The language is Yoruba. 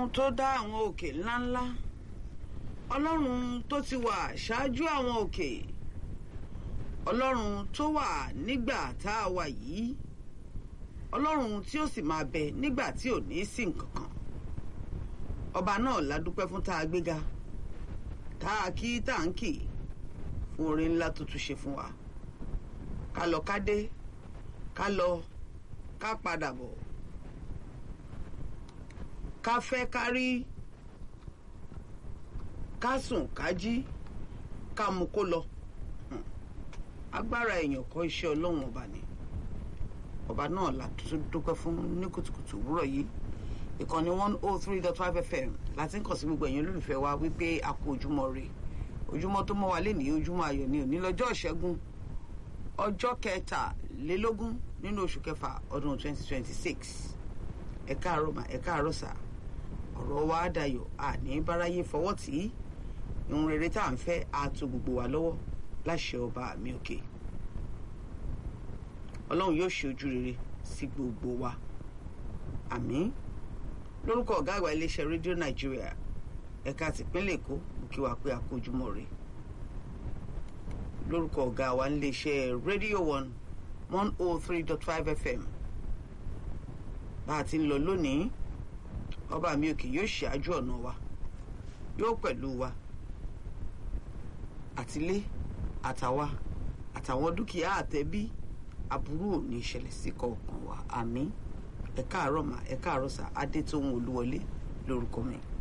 ọlọ́run tó dá àwọn òkè ńláńlá ọlọ́run tó ti wà ṣáájú àwọn òkè ọlọ́run tó wà nígbà tá a wà yìí ọlọ́run tí ó sì máa bẹ nígbà tí ò ní sí nǹkan kan ọba náà la dúpẹ́ fún tá a gbéga tá a kí tá a ń kì fún orin ńlá tó tún ṣe fún wa ká lọ ká dé ká lọ ká padà bọ̀ ká fẹ́ ká rí ká sùn ká jí ká mú kó lọ agbára èèyàn kọ́ iṣẹ́ ọlọ́run ọba ni ọba náà la tún dúpẹ́ fún ní kùtùkùtù òwúrọ̀ yìí ìkànnì one oh three dot five fm láti ń kàn sí gbogbo ẹ̀yin olólùfẹ́ wa wípé a kú ojúmọ́ re ojúmọ́ tó mọ́ wa lé ní ojúmọ́ ayọ̀ ni òní lọ́jọ́ ìṣẹ́gun ọjọ́ kẹtàlélógún nínú oṣù kẹfà ọdún twenty twenty six ẹ káàárọ̀ mà ẹ káàárọ̀ sà ọ̀rọ̀ wa dayọ̀ àní báráyé fọwọ́ tì í ìhun rere tá à ń fẹ́ àtò gbogbo wa lọ́wọ́ láṣẹ ọba mi òkè ọlọ́run yóò ṣe ojú rere sí gbogbo wa àmín lórúkọ ọ̀gá àgbà iléeṣẹ́ rédíò nàìjíríà ẹ̀ka tìpínlẹ̀ èkó mo kí wa pé a kú ojúmọ́ rè lórúkọ ọ̀gá wa iléeṣẹ́ rédíò one one oh three dot five fm bá a ti ń lọ lónìí ọba mi òkè yóò ṣáájú ọ̀nà wa yóò pẹ̀lú wa àtilé àtàwa àtàwọn dúkìá àtẹbí aburú ò ní ìṣẹ̀lẹ̀ sí kọ̀ọ̀kan wa àmín ẹ káàárọ̀ mà ẹ káàárọ̀ sà adétóhun olúwọlé lórúkọ mi.